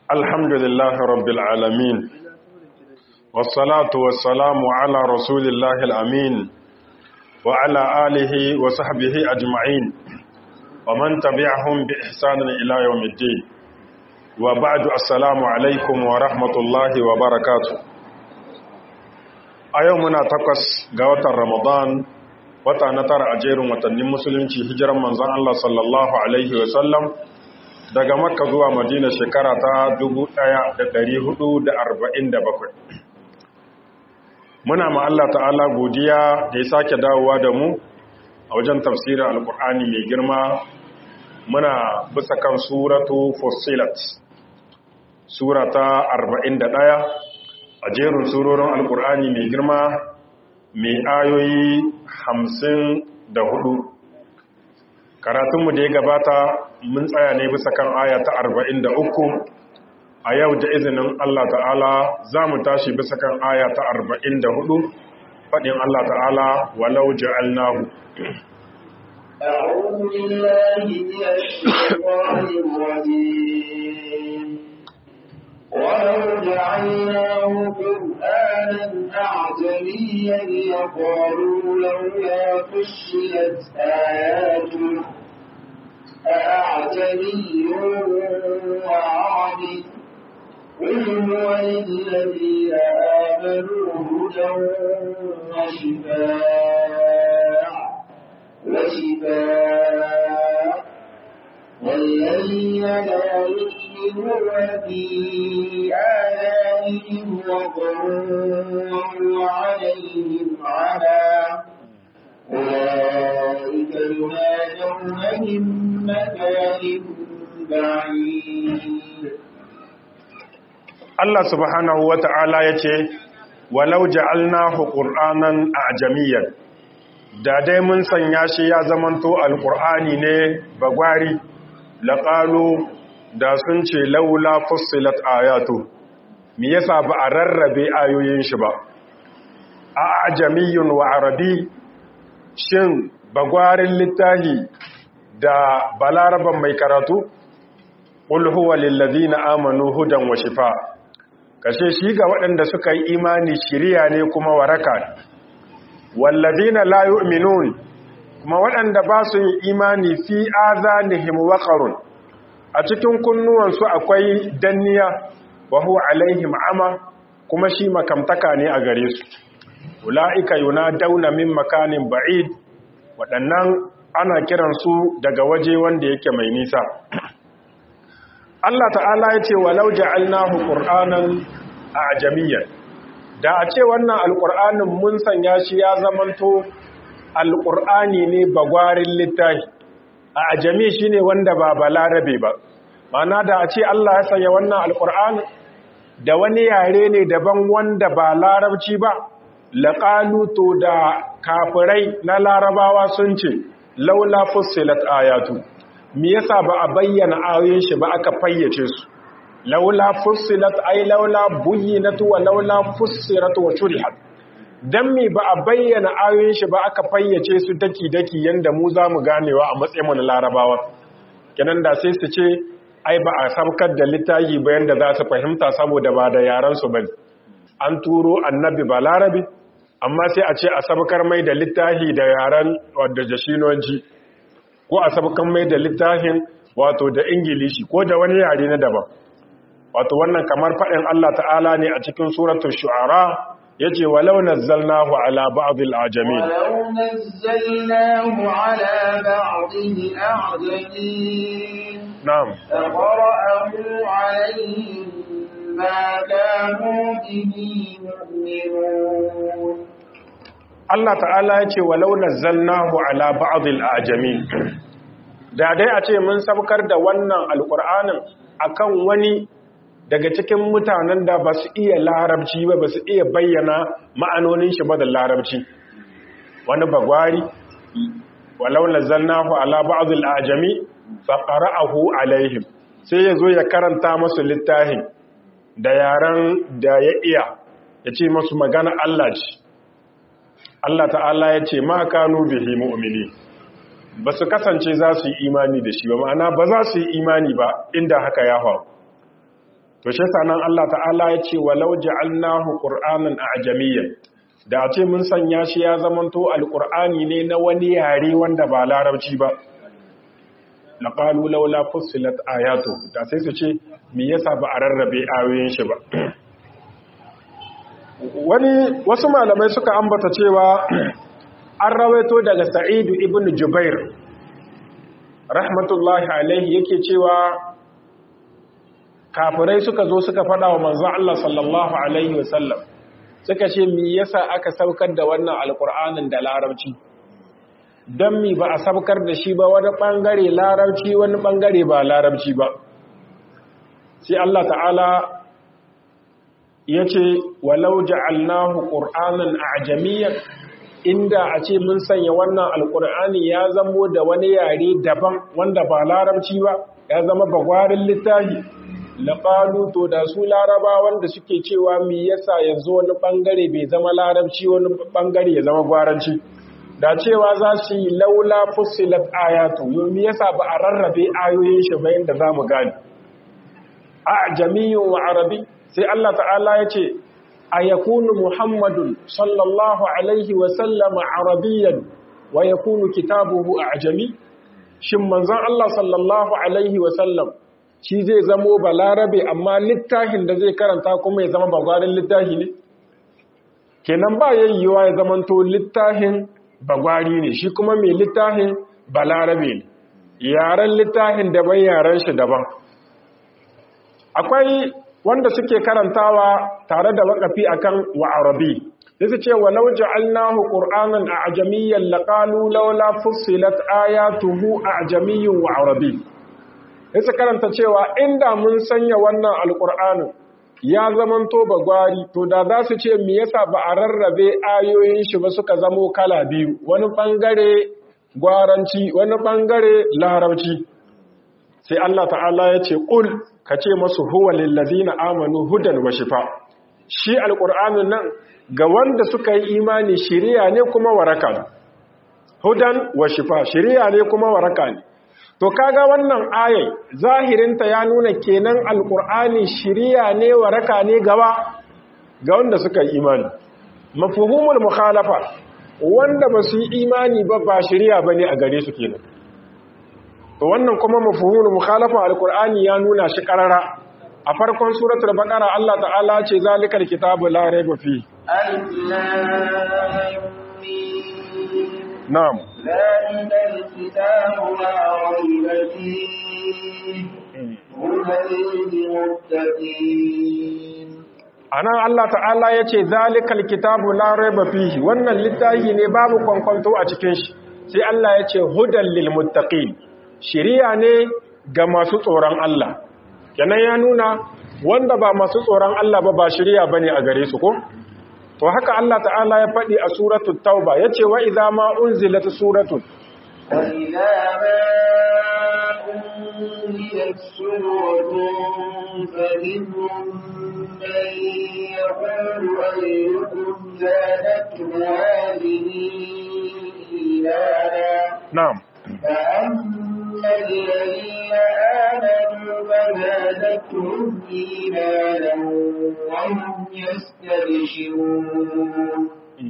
الحمد لله رب العالمين والصلاة والسلام على رسول الله الأمين وعلى آله وصحبه أجمعين ومن تبعهم بإحسان إلى يوم الدين وبعد السلام عليكم ورحمة الله وبركاته أيومنا تقص قوة رمضان wata na tara a jerin watannin musulunci hijiran manzon Allah sallallahu alaihi wasallam daga makka zuwa madina shekara ta 1447 muna ma Allah ta'ala godiya da ya sake dawowa da mu a wajen tafsirin alkur'ani mai girma muna bisa kan suratu fusilat sura ta 41 a jerin surorin alkur'ani mai girma mai ayoyi hamsin da hudu karatunmu da ya gabata mun tsaya ne bisa kan aya ta arba'in da uku a yau da izinin Allah ta'ala za mu tashi bisa kan aya ta arba'in da hudu faɗin Allah ta'ala walau ja'alnahu أعوذ بالله من الشيطان الرجيم ولو جعلناه قرآنا أعجميا لقالوا لولا فصلت آياته أأعجمي وعربي قل هو للذين آمنوا هدى وشفاء وشفاء والذين لا يؤمنون في آذانهم وقر وعليهم عمى أولئك ينادون من مكان بعيد Allah subhanahu wa ta'ala ya ce, Walau ja'alnahu ƙur'anan a ajamiyyar, da dai mun sanya shi ya zamanto alƙur'ani ne bagwari, laƙalu da sun ce laula fussilat ayatu, me yasa ba a rarrabe ayoyin shi ba. A ajamiyyun wa arabi, shin bagwarin littahi da balaraban mai karatu? Ƙul huwa lillazina amanu hudan wa shifa. kashe shi ga waɗanda suka yi imani shiriya ne kuma waraka wallazina la yu'minun kuma waɗanda ba su yi imani fi azanihim waqarun a cikin kunnuwansu akwai danniya wa huwa alaihim ama kuma shi makamtaka ne a gare su ulaika yunadawna min makanin ba'id waɗannan ana kiransu daga waje wanda yake mai nisa Allah ta'ala ya ce walau ja'alnahu qur'anan ajamiyyan da a ce wannan alqur'anin mun sanya shi ya zamanto alqur'ani ne bagwarin littafi a ajami shine wanda ba balarabe ba mana da a ce Allah ya sanya wannan alqur'ani da wani yare ne daban wanda ba larabci ba laqalu to da kafirai na larabawa sun ce laula fussilat ayatu me yasa ba a bayyana ayoyin shi ba aka fayyace su laula fussilat ay laula buyyinat wa laula fussirat wa shurihat dan me ba a bayyana ayoyin shi ba aka fayyace su daki daki yanda mu zamu ganewa a matsayin mu na larabawa kenan da sai su ce ai ba a sabkar da littafi ba yanda za su fahimta saboda ba da yaran su bane an turo annabi ba larabi amma sai a ce a sabkar mai da littafi da yaran wadda jashinonji ko a sabkan mai da littafin wato da ingilishi ko da wani yare na daban wato wannan kamar faɗin Allah ta'ala ne a cikin suratul shu'ara yace walau nazzalnahu ala ba'd al-ajamin ولو نزلناه على بعض الأعجمين na'am فقرأه عليهم ما كانوا به مؤمنون Allah ta'ala yace walau nazzalnahu ala ba'd al-ajamin da dai a ce mun sabkar da wannan alqur'anin akan wani daga cikin mutanen da ba su iya larabci ba ba su iya bayyana ma'anonin shi ba da larabci wani bagwari walau nazzalnahu ala ba'd al-ajami fa qara'ahu alaihim sai yazo ya karanta masu littafin da yaran da ya iya ya ce masu magana Allah ce Allah ta'ala ya ce ma kanu bihi mu'mini ba su kasance za su yi imani da shi ba ma'ana ba za su yi imani ba inda haka ya faru to shi sanan Allah ta'ala ya ce walau ja'alnahu qur'anan a'jamiyyan da ce mun sanya shi ya zamanto alqur'ani ne na wani yare wanda ba larabci ba laqalu laula fussilat ayatu da sai su ce me yasa ba a rarrabe ayoyin shi ba wani wasu malamai suka ambata cewa an rawaito daga sa'idu ibn jubair rahmatullahi alaihi yake cewa kafirai suka zo suka fada wa manzon Allah sallallahu alaihi wasallam suka ce me yasa aka saukar da wannan alkur'anin da larabci dan mi ba a saukar da shi ba wani bangare larabci wani bangare ba larabci ba sai Allah ta'ala ya ce walau ja'alnahu qur'anan a'jamiyyan inda a ce mun sanya wannan alqur'ani ya zamo da wani yare daban wanda ba larabci ba ya zama bagwarin littafi laqalu to da su laraba wanda suke cewa me yasa yanzu wani bangare bai zama larabci wani bangare ya zama gwaranci da cewa za su yi laula fussilat ayatu me yasa ba a rarrabe ayoyin shi ba yanda zamu gane a'jamiyyun wa arabi sai Allah ta'ala ya ce a yakunu muhammadun sallallahu alaihi wasallama arabiyan wa yakunu kitabuhu a ajami shin manzon Allah sallallahu alaihi wasallam shi zai zamo balarabe amma littafin da zai karanta kuma ya zama bagwarin littafi ne kenan ba yayyuwa ya zamanto littafin bagwari ne shi kuma mai littafin balarabe ne yaren littafin daban yaren shi daban akwai wanda suke karantawa tare da wakafi akan wa arabi sai ce walau ja'alnahu qur'anan a'jamiyyan laqalu laula fussilat ayatuhu a'jamiyyun wa arabi sai karanta cewa inda mun sanya wannan alqur'anin ya zamanto bagwari to da za su ce me yasa ba a rarrabe ayoyin shi ba suka zamo kala biyu wani bangare gwaranci wani bangare larabci sai Allah ta'ala ya ce qul ka ce masu huwa lillazina amanu hudan wa shifa shi alqur'anin nan ga wanda suka yi imani shiriya ne kuma waraka ne hudan wa shifa shiriya ne kuma waraka ne to kaga wannan ayai zahirinta ya nuna kenan alqur'ani shiriya ne waraka ne gaba ga wanda suka yi imani mafhumul mukhalafa wanda ba su yi imani ba ba shiriya bane a gare su kenan to wannan kuma mafhumul mukhalafa alqur'ani ya nuna shi karara a farkon suratul baqara Allah ta'ala ce zalikal kitabu la raiba fi alif lam mim na'am zalikal kitabu la raiba fihi hudan lilmuttaqin anan Allah ta'ala yace zalikal kitabu la raiba fihi wannan littafi ne babu kwankwanto a cikin shi sai Allah yace hudan lil muttaqin shiriya ne ga masu tsoron Allah kenan ya nuna wanda ba masu tsoron Allah ba ba shiriya bane a gare su ko to haka Allah ta'ala ya faɗi a suratul tauba yace wa idza ma unzilat suratun wa idza ma unzilat suratun faminhum man yaqulu ayyukum zadathu hadhihi imana na'am فأما الذين آمنوا فزادتهم إيمانا وهم يستبشرون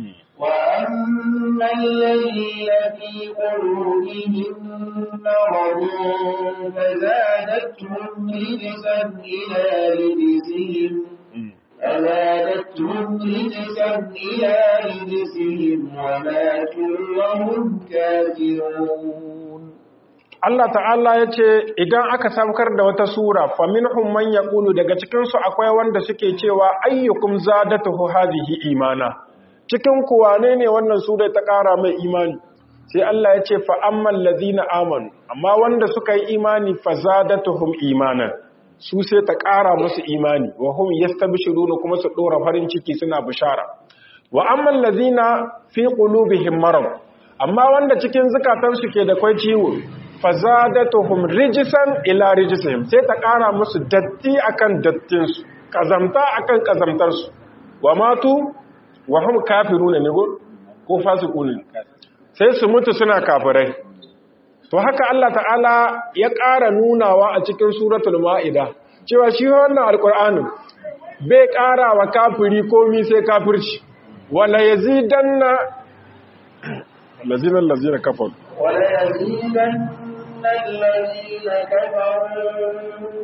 وأما الذين في قلوبهم مرض فزادتهم رجسا إلى رجسهم فزادتهم رجسا إلى رجسهم وماتوا وهم كافرون Allah ta'ala ya ce idan aka saukar da wata sura faminhum man yaqulu daga cikin su akwai wanda suke cewa ayyukum zadatuhu hadhihi imana cikin ku wane ne wannan sura ta ƙara mai imani sai Allah ya ce fa ammal ladina amanu amma wanda suka yi imani fa zadatuhum imanan su sai ta ƙara musu imani wa hum yastabshiruna kuma su dora farin ciki suna bishara wa ammal ladina fi qulubihim marad amma wanda cikin zukatansu ke da kwai ciwo fazadatuhum rijisan ila rijisihim sai ta ƙara musu datti akan dattinsu kazamta akan kazamtarsu wa matu wa hum kafiruna ne ko fasiquna sai su mutu suna kafirai to haka Allah ta'ala ya ƙara nunawa a cikin suratul ma'ida cewa shi wannan alqur'anin bai ƙara wa kafiri komi sai kafirci wala yazidanna lazina lazina kafaru wala yazidanna allazina kafaru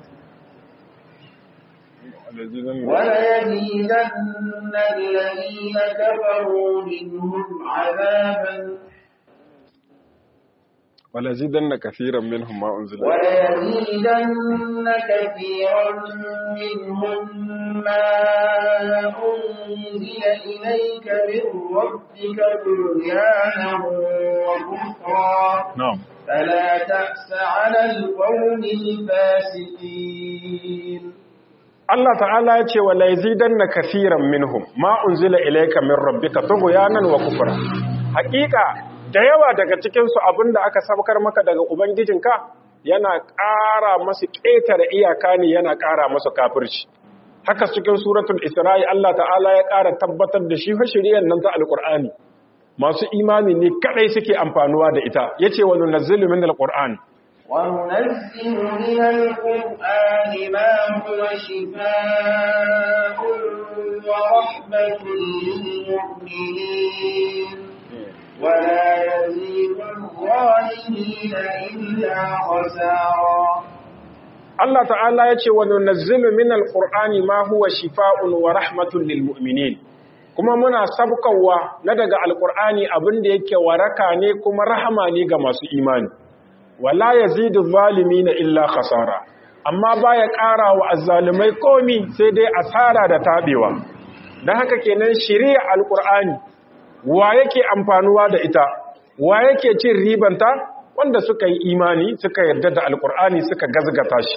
وليزيدن الذين كفروا منهم عذابا وليزيدن كثيرا منهم ما أنزل وليزيدن كثيرا منهم ما أنزل إليك من ربك طغيانا وكفرا نعم فلا تأس على القوم الفاسقين Allah ta'ala ya ce wa laizidanna kathiran minhum ma unzila ilayka min rabbika tughyanan wa kufra hakika da yawa daga cikin su abinda aka sabkar maka daga ubangijinka yana ƙara masu ƙetare iyaka ne yana ƙara masu kafirci haka cikin suratul isra'i Allah ta'ala ya ƙara tabbatar da shi fa shiriyar nan ta alqur'ani masu imani ne kadai suke amfanuwa da ita yace wa nunazzilu min alqur'ani وننزل من القرآن ما هو شفاء ورحمة للمؤمنين ولا يزيد الظالمين إلا خسارا Allah ta'ala ya ce wa nunazzilu min alqur'ani ma huwa shifaa'un wa rahmatun lil mu'minin kuma muna sabkawa na daga alqur'ani abin da yake waraka ne kuma rahama ne ga masu imani wala yazidu na illa khasara amma baya ƙara wa azzalimai komi sai dai asara da tabewa dan haka kenan shari'a alqur'ani wa yake amfanuwa da ita wa yake cin ribanta wanda suka yi imani suka yarda da alqur'ani suka gazgata shi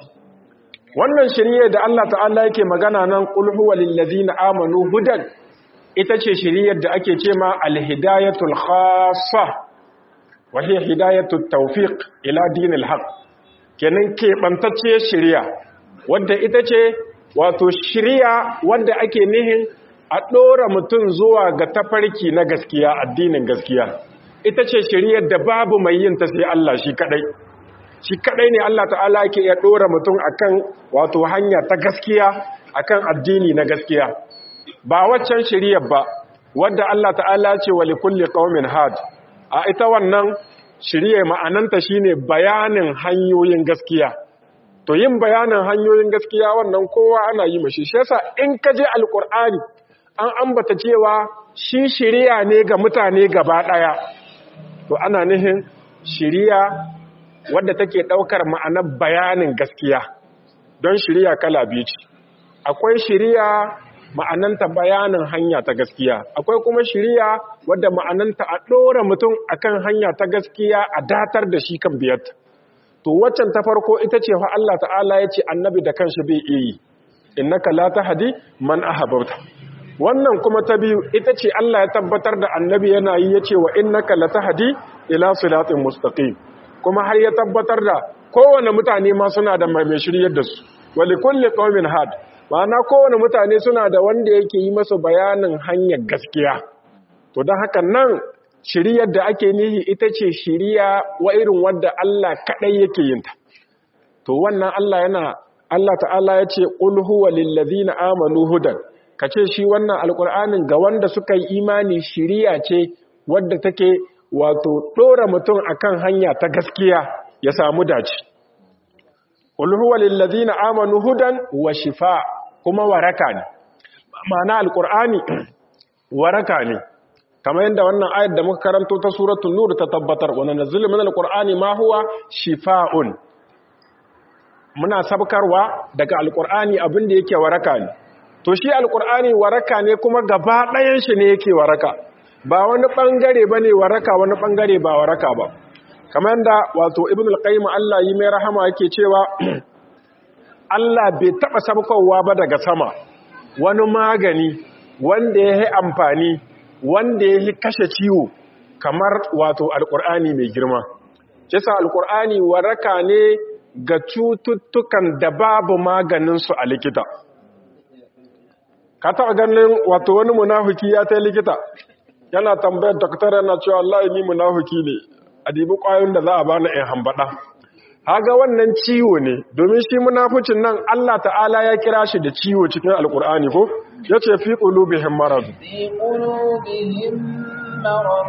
wannan shari'a da Allah ta'ala yake magana nan qul huwa lil ladina amanu hudan ita ce shari'ar da ake ce ma al-hidayatul khassa wahiyar hidayatul tawfiq ila dinil haq kenan keɓantacciyar shirya wadda ita ce wato shirya wadda ake nihin a ɗora mutum zuwa ga tafarki na gaskiya addinin gaskiya ita ce shiryar da babu mai yin ta sai Allah shi kadai shi kadai ne Allah ta'ala yake iya ɗora mutum akan wato hanya ta gaskiya akan addini na gaskiya ba waccan shiryar ba wadda Allah ta'ala ce wa likulli qaumin had a ita wannan shirye ma'ananta shine bayanin hanyoyin gaskiya to yin bayanin hanyoyin gaskiya wannan kowa ana yi mashi shi yasa in ka je alkur'ani an ambata cewa shi shiriya ne ga mutane gaba daya to ana nihin shiriya wadda take daukar ma'anar bayanin gaskiya don shiriya kala biyu ce akwai shiriya ma'ananta bayanin hanya ta gaskiya akwai kuma shiriya wadda ma'ananta a ɗora mutum akan hanya ta gaskiya a datar da shi kan biyarta to waccan ta farko ita ce fa Allah ta'ala ya ce annabi da kanshi bai iya yi innaka la tahdi man ahbabta wannan kuma ta biyu ita ce Allah ya tabbatar da annabi yana yi yace wa innaka la tahdi ila siratin mustaqim kuma har ya tabbatar da kowane mutane ma suna da mai shiryar da su wa likulli qaumin had ma'ana kowane mutane suna da wanda yake yi masa bayanin hanyar gaskiya to don haka nan shiriyar da ake nihi ita ce shiriya wa irin wadda Allah kaɗai yake yin ta to wannan Allah yana Allah ta'ala ya ce qul huwa lil ladina amanu hudan kace shi wannan alqur'anin ga wanda suka yi imani shiriya ce wadda take wato dora mutum akan hanya ta gaskiya ya samu dace qul huwa lil ladina amanu hudan wa shifa kuma waraka ne ma'ana alqur'ani waraka ne kamar yadda wannan ayat da muka karanto ta suratul nur ta tabbatar wa nanzilu minal qur'ani ma huwa shifaa'un muna sabkarwa daga alqur'ani abin da yake waraka ne to shi alqur'ani waraka ne kuma gaba ɗayan shi ne yake waraka ba wani bangare bane waraka wani bangare ba waraka ba kamar yadda wato ibn al-qayyim Allah yi mai rahama yake cewa Allah bai taba sabkowa ba daga sama wani magani wanda ya yi amfani wanda ya yi kashe ciwo kamar wato alkur'ani mai girma kisa alkur'ani waraka ne ga cututtukan da babu maganinsu a likita ka taɓa ganin wato wani munafuki ya ta likita yana tambayar doktor yana cewa Allah ni munafuki ne a dibi ƙwayoyin da za a bani in hambaɗa haga wannan ciwo ne domin shi munafucin nan Allah ta'ala ya kira shi da ciwo cikin alkur'ani ko yace fi qulubihim marad في قلوبهم مرض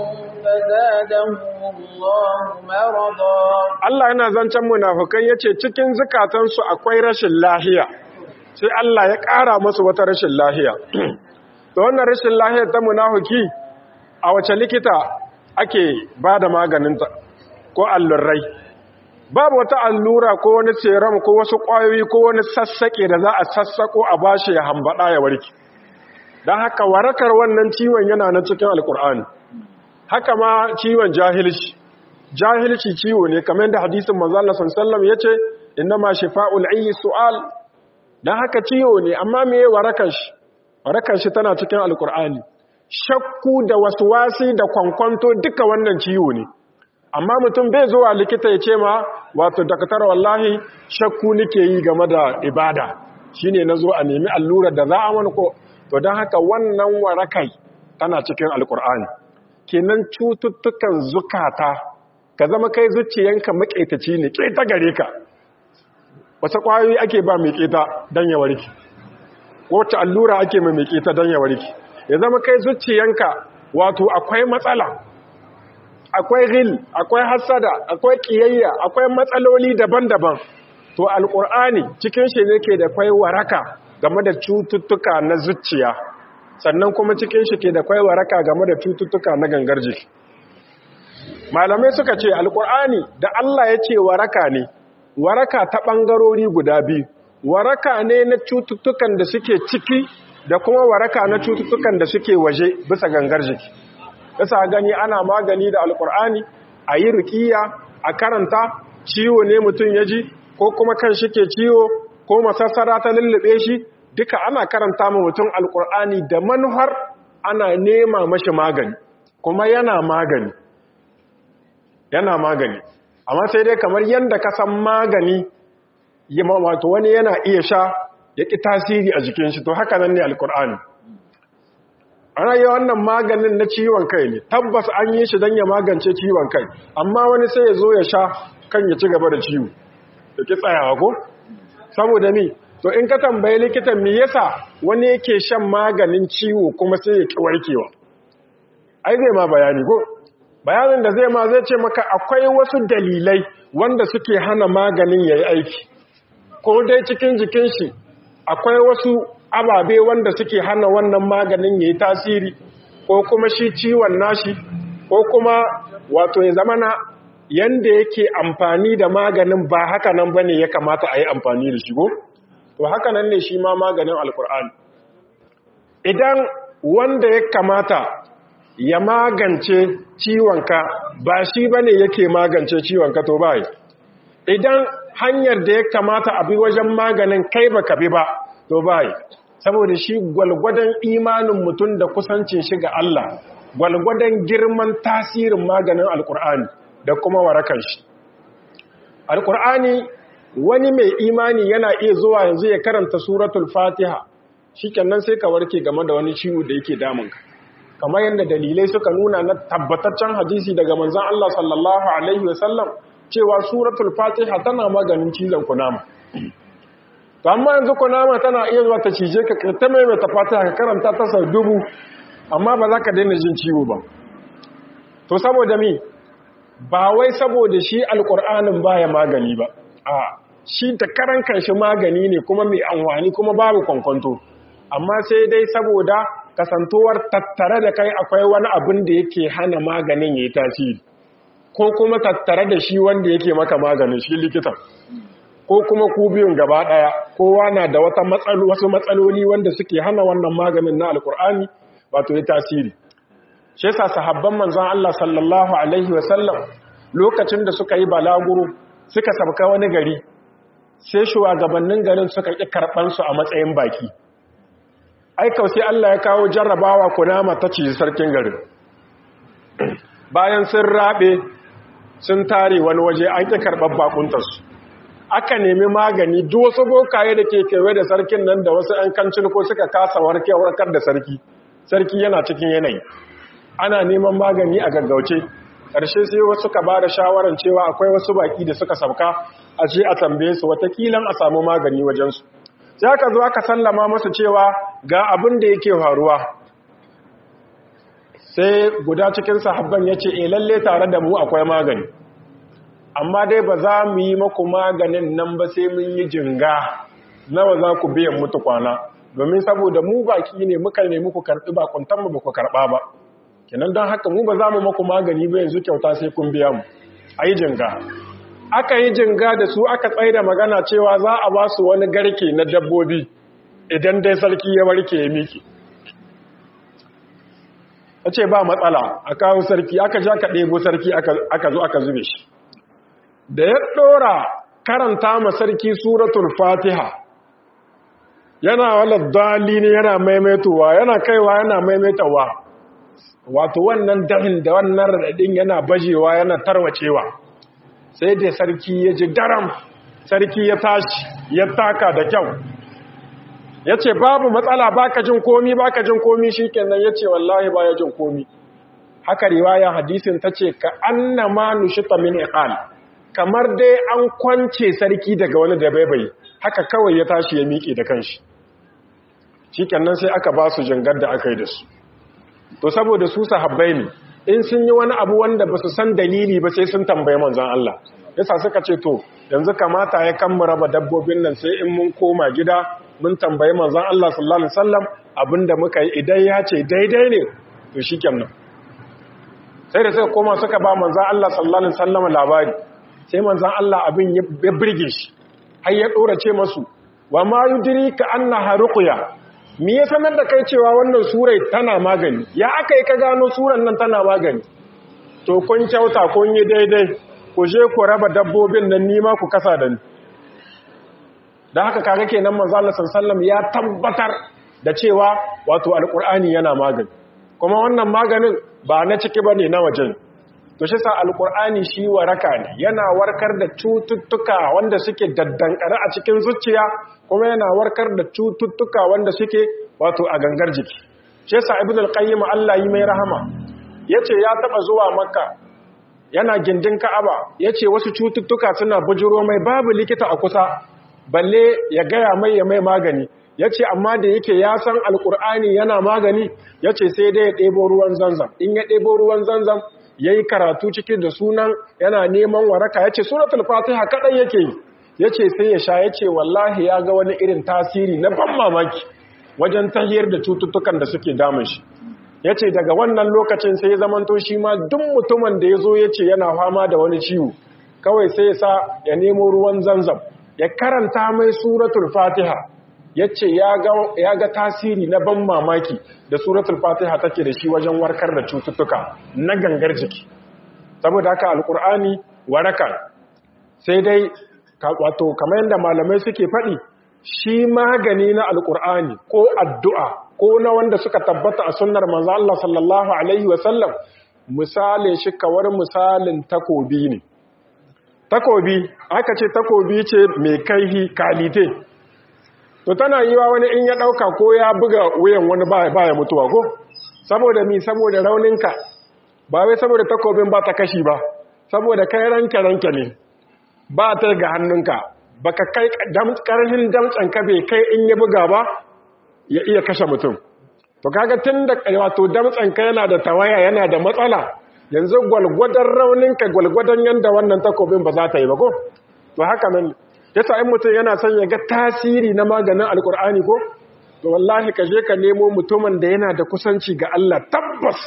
فزادهم الله مرضا Allah yana zancen munafukai yace cikin zukatansu akwai rashin lahiya sai Allah ya ƙara musu wata rashin lahiya to wannan rashin lahiya ta munafuki a wace likita ake bada maganinta ko allurai babu wata allura ko wani serum ko wasu ƙwayoyi ko wani sassaƙe da za a sassaƙo a bashi ya hambaɗa ya warke don haka warakar wannan ciwon yana na cikin alkur'ani haka ma ciwon jahilci jahilci ciwo ne kamar yadda hadisin manzala sallam ya ce inna ma shifa'ul ayyi su'al don haka ciwo ne amma me warakar shi warakar shi tana cikin alkur'ani shakku da waswasi da kwankwanto duka wannan ciwo ne amma mutum bai zuwa likita ya ce ma wato dakatar wallahi shakku nake yi game da ibada shine nazo a nemi allurar da za a mana ko to don haka wannan warakai tana cikin alkur'ani kenan cututtukan zukata ka zama kai zuciyanka maƙetaci ne ƙeta gare ka wasu ƙwayoyi ake ba mai ƙeta don ya warke wacce allura ake mai ƙeta don ya warke ya zama kai zuciyanka wato akwai matsala akwai ghil akwai hasada akwai kiyayya akwai matsaloli daban-daban to alkur'ani cikin shi ne ke da kwai waraka game da cututtuka na zuciya sannan kuma cikin shi ke da kwai waraka game da cututtuka na gangar jiki malamai suka ce alkur'ani da Allah ya ce waraka ne waraka ta ɓangarori guda biyu waraka ne na cututtukan da suke ciki da kuma waraka na cututtukan da suke waje bisa gangar jiki yasa gani ana magani da alkur'ani a yi rukiya a karanta ciwo ne mutum ya ji ko kuma kan shi ke ciwo ko masassara ta lullube shi duka ana karanta ma mutum alkur'ani da manuhar ana nema mashi magani kuma yana magani yana magani amma sai dai kamar yadda ka san magani wato wani yana iya sha ya ƙi tasiri a jikin shi to haka nan ne alkur'ani ana yi wannan maganin na ciwon kai ne tabbas an yi shi don ya magance ciwon kai amma wani sai ya zo ya sha kan ya ci gaba da ciwo da ki tsayawa ko saboda mi to in ka tambayi likitan me yasa wani yake shan maganin ciwo kuma sai ya ki warkewa ai zai ma bayani ko bayanin da zai ma zai ce maka akwai wasu dalilai wanda suke hana maganin yayi aiki ko dai cikin jikin shi akwai wasu ababe wanda suke hana wannan maganin yayi tasiri ko kuma shi ciwon nashi ko kuma wato ya zamana yanda yake amfani da maganin ba haka nan bane ya kamata a yi amfani da shi go to haka nan ne shi ma maganin alkur'ani idan wanda ya kamata ya magance ciwonka ba shi bane yake magance ciwonka to bai idan hanyar da ya kamata a bi wajen maganin kai baka bi ba to bai saboda shi gwalgwadon imanin mutum da kusancin shi ga Allah gwalgwadon girman tasirin maganin alkur'ani da kuma warakan shi alkur'ani wani mai imani yana iya zuwa yanzu ya karanta suratul fatiha shikenan sai ka warke game da wani ciwo da yake damunka kamar yadda dalilai suka nuna na tabbataccen hadisi daga manzon Allah sallallahu alaihi wasallam cewa suratul fatiha tana maganin cizon kunama to amma yanzu kunama tana iya zuwa ta cije ka ta mai ta fatiha ka karanta ta sau dubu amma ba za ka daina jin ciwo ba to saboda mi ba wai saboda shi alkur'anin baya magani ba a shi ta karan kanshi magani ne kuma mai amfani kuma babu kwankwanto amma sai dai saboda kasantuwar tattare da kai akwai wani abin da yake hana maganin ya yi tasiri ko kuma tattare da shi wanda yake maka maganin shi likitan ko kuma ku biyun gaba ɗaya kowa na da wata wasu matsaloli wanda suke hana wannan maganin na alkur'ani wato ya tasiri shi yasa sahabban manzon Allah sallallahu alaihi wasallam lokacin da suka yi balaguro suka sabka wani gari sai shugabannin garin suka ƙi karɓar su a matsayin baki ai sai Allah ya kawo jarrabawa kunama ta ci sarkin garin bayan sun rabe sun tare wani waje an ƙi karɓar bakuntarsu aka nemi magani duk wasu bokaye da ke kewaye da sarkin nan da wasu ‘yan kancin ko suka kasa warkar da sarki sarki yana cikin yanayi ana neman magani a gaggauce ƙarshe sai wasu ka ba da shawarar cewa akwai wasu baki da suka sauka a ce a tambaye su watakilan a samu magani wajensu sai aka zo aka sallama masu cewa ga abin da yake faruwa sai guda cikin sahabban ya ce lalle tare da mu akwai magani amma dai ba za mu yi maku maganin nan ba sai mun yi jinga nawa za ku biyan mutu kwana domin saboda mu baki ne muka ne muku karɓi bakuntan mu ba ku karɓa ba kenan don haka mu ba za mu maku magani ba yanzu kyauta sai kun biya mu a yi jinga aka yi jinga da su aka tsaye da magana cewa za a ba su wani garke na dabbobi idan dai sarki ya warke ya miki a ce ba matsala a kawo sarki aka ja ka ɗebo sarki aka zo aka zube shi da ya ɗora karanta ma sarki suratul fatiha yana wala dalili yana maimaitowa yana kaiwa yana maimaitowa wato wannan dahin da wannan raɗaɗin yana bajewa yana tarwacewa sai da sarki ya ji daram sarki ya tashi ya taka da kyau ya ce babu matsala baka jin komi baka jin komi shi kenan ya ce wallahi baya jin komi haka riwaya hadisin ta ce ka annama nushita min iqal kamar dai an kwance sarki daga wani da baibai haka kawai ya tashi ya miƙe da kanshi shi kenan sai aka ba su jangar da aka yi da su to saboda su sahabbai ne in sun yi wani abu wanda ba su san dalili ba sai sun tambaye manzon Allah yasa suka ce to yanzu kamata ya kan mu raba dabbobin nan sai in mun koma gida mun tambayi manzon Allah sallallahu alaihi wasallam abinda muka yi idan ya ce daidai ne to shikenan sai da suka koma suka ba manzon Allah sallallahu alaihi wasallam labari sai manzon Allah abin ya burge shi har ya dora ce masu wa ma yudrika annaha ruqya me ya sanar da kai cewa wannan surai tana magani ya aka yi ka gano suran nan tana magani to kun kyauta kun yi daidai ku je ku raba dabbobin nan nima ku kasa da ni da haka kaga kenan manzo Allah sallallahu ya tabbatar da cewa wato alqur'ani yana magani kuma wannan maganin ba na ciki bane na wajen to shi sa alqur'ani shi waraka ne yana warkar da cututtuka wanda suke daddankare a cikin zuciya kuma yana warkar da cututtuka wanda suke wato a gangar jiki shi sa ibnu al-qayyim Allah yi mai rahama yace ya taba zuwa makka yana gindin ka'aba yace wasu cututtuka suna bujuro mai babu likita a kusa balle ya gaya mai ya mai magani ya ce amma da yake ya san alkur'ani yana magani ya ce sai dai ya ɗebo ruwan zanzam in ya ɗebo ruwan zanzam ya yi karatu ciki da sunan yana neman waraka ya ce suratul fatiha kaɗai yake yi ya ce sai ya sha ya ce wallahi ya ga wani irin tasiri na ban mamaki wajen tahiyar da cututtukan da suke damun shi ya ce daga wannan lokacin sai ya zamanto shi ma duk mutumin da ya zo ya ce yana fama da wani ciwo kawai sai ya sa ya nemo ruwan zanzam ya karanta mai suratul fatiha ya ce ya ga tasiri na ban mamaki da suratul fatiha take da shi wajen warkar da cututtuka na gangar jiki saboda haka alkur'ani waraka sai dai wato kamar yadda malamai suke faɗi shi magani na alkur'ani ko addu'a ko na wanda suka tabbata a sunnar manzo Allah sallallahu alaihi wasallam misalin shi kawar misalin takobi ne takobi aka ce takobi ce mai kaihi kalite to tana yi wa wani in ya ɗauka ko ya buga wuyan wani baya mutuwa ko saboda mi saboda rauninka ba wai saboda takobin ba ta kashi ba saboda kai ranka ranka ne ba ta ga hannunka baka kai karhin damtsan ka bai kai in ya buga ba ya iya kashe mutum to kaga tun da wato damtsan ka yana da tawaya yana da matsala yanzu gwalgwadon rauninka gwalgwadon yanda wannan takobin ba za ta yi ba ko to haka nan yasa in mutum yana son ya ga tasiri na maganin alkur'ani ko to wallahi ka je ka nemo mutumin da yana da kusanci ga Allah tabbas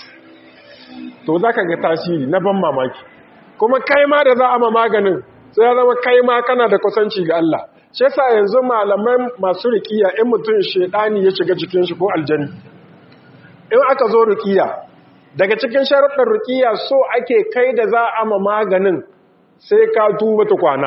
to za ka ga tasiri na ban mamaki kuma kai ma da za a ma maganin sai ya zama kai ma kana da kusanci ga Allah shi yasa yanzu malaman masu rikiya in mutum shedani ya shiga cikin shi ko aljani in aka zo rikiya daga cikin sharuɗin rikiya so ake kai da za a ma maganin sai ka tuba tukwana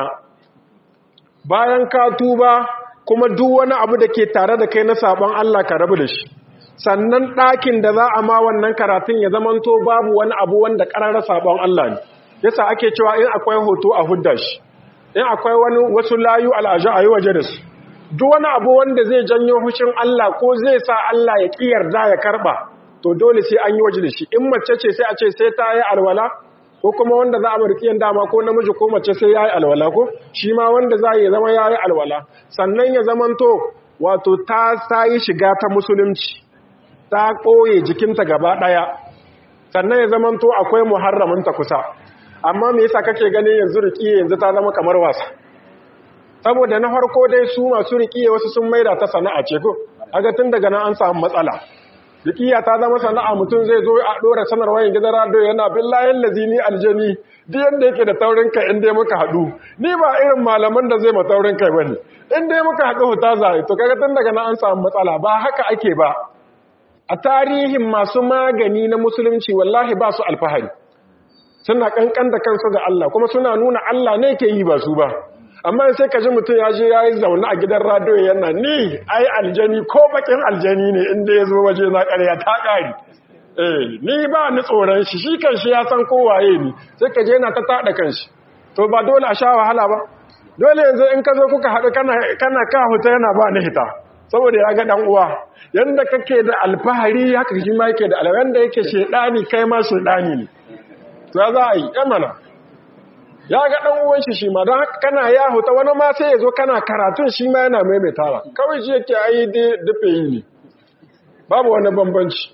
bayan ka tuba kuma duk wani abu da ke tare da kai na sabon Allah ka rabu da shi sannan ɗakin da za a ma wannan karatun ya zamanto babu wani abu wanda ƙararra sabon Allah ne yasa ake cewa in akwai hoto a hudda shi in akwai wani wasu layu al'aja a yi waje da su duk wani abu wanda zai janyo hushin Allah ko zai sa Allah ya ƙiyarda ya karɓa to dole sai an yi waje da shi in mace ce sai a ce sai ta yi alwala ko kuma wanda za a markiyan dama ko namiji ko mace sai ya yi alwala ko shi ma wanda za ya zama ya yi alwala sannan ya zamanto wato ta ta yi shiga ta musulunci ta ɓoye jikinta gaba ɗaya sannan ya zamanto akwai muharraminta kusa amma me yasa kake ganin yanzu riƙiye yanzu ta zama kamar wasa saboda na farko dai su masu riƙiye wasu sun maida ta sana'a ce ko aga tun daga nan an samu matsala riƙiya ta zama sana'a mutum zai zo a ɗora sanarwa yin gidan rado yana billahin lazini aljani duk yadda yake da taurin kai in dai muka haɗu ni ba irin malaman da zai ma taurin kai bane in dai muka haɗu huta zai to kaga tun daga nan an samu matsala ba haka ake ba a tarihin masu magani na musulunci wallahi ba su alfahari suna kankan da kansu ga Allah kuma suna nuna Allah ne ke yi ba su ba amma sai ka ji mutum ya je ya yi zaune a gidan radiyo yana ni ai aljani ko bakin aljani ne inda ya zo waje na ƙarya ta ƙari eh ni ba ni tsoron shi shi kan shi ya san kowaye ni sai ka je yana ta taɗa kan shi to ba dole a sha wahala ba dole yanzu in ka zo kuka haɗu kana ka huta yana ba ni hita saboda ya ga ɗan uwa yanda kake da alfahari haka shi ma yake da alfahari yanda yake shedani kai ma shedani ne to za a yi yamana ya ga ɗan uwan shi shi ma don haka kana ya huta wani ma sai ya zo kana karatun shi ma yana maimaitawa kawai shi yake ayi dafe yi ne babu wani bambanci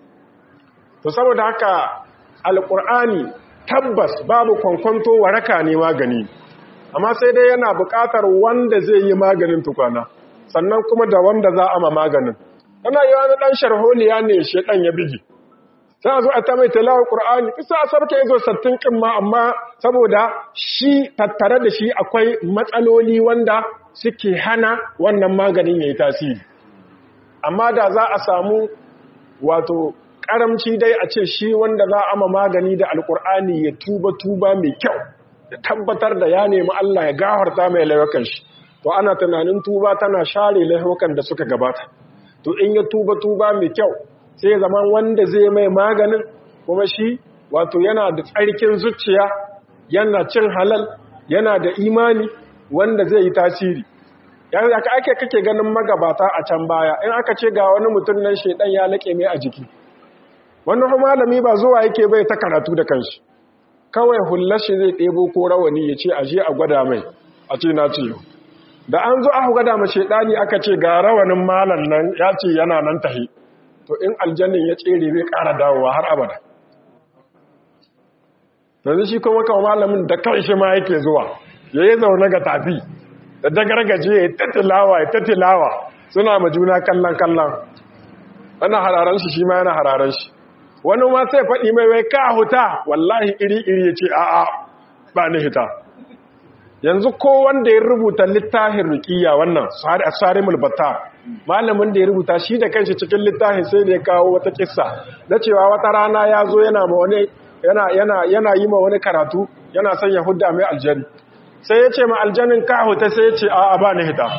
to saboda haka alƙur'ani tabbas babu kwankwanto waraka ne magani amma sai dai yana buƙatar wanda zai yi maganin tukwana sannan kuma da wanda za a ma maganin ana yi wani ɗan sharholiya ne shi ɗan ya bigi sai a zo a ta mai talawar ƙur'ani isa a sarki izo sattin ƙin ma amma saboda shi tattare da shi akwai matsaloli wanda suke hana wannan maganin ya yi tasiri amma da za a samu wato ƙaramci dai a ce shi wanda za a ma magani da alƙur'ani ya tuba tuba mai kyau da tabbatar da ya nemi Allah ya gafarta mai laifukan shi to ana tunanin tuba tana share laifukan da suka gabata to in ya tuba tuba mai kyau sai zaman wanda zai mai maganin kuma shi wato yana da tsarkin zuciya yana cin halal yana da imani wanda zai yi tasiri yanzu aka ake kake ganin magabata a can baya in aka ce ga wani mutum nan shedan ya laƙe mai a jiki wani malami ba zuwa yake bai ta karatu da kanshi kawai hullar shi zai ɗebo ko rawani ya ce aje a gwada mai a ce na ce da an zo aka gwada ma shedani aka ce ga rawanin malam nan ya ce yana nan tahi to in aljannin ya tsere zai ƙara dawowa har abada yanzu shi kuma kawo malamin da kan shi ma yake zuwa ya yi zaune ga tafi da dagargaje ya tattilawa ya tattilawa suna ma juna kallon kallon ana hararen shi shi ma yana hararen shi wani ma sai faɗi mai wai ka huta wallahi iri-iri ya ce a'a ba ni hita yanzu ko wanda ya rubuta littafin rukiya wannan sarimul batta malamin da ya rubuta shi da kanshi cikin littafin sai da ya kawo wata kissa na cewa wata rana ya zo yana ma wani yana yana yana yi ma wani karatu yana son ya hudda mai aljani sai ya ce ma aljanin ka huta sai ya ce a ba ni hita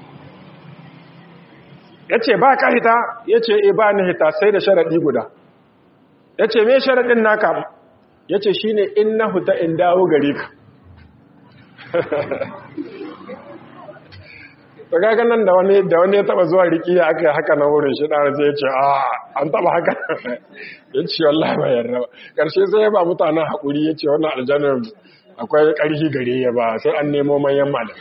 ya ce ba ka hita ya ce e ba ni hita sai da sharaɗi guda ya ce me sharaɗin naka ya ce shi ne in na huta in dawo gare ka ta gaga nan da wani da wani ya taba zuwa riki ya aka haka na wurin shi ɗara sai ya ce a an taba haka ya ce wallahi ba yarda ba ƙarshe sai ya ba mutanen haƙuri ya ce wannan aljanar akwai ƙarfi gare ya ba sai an nemo manyan malam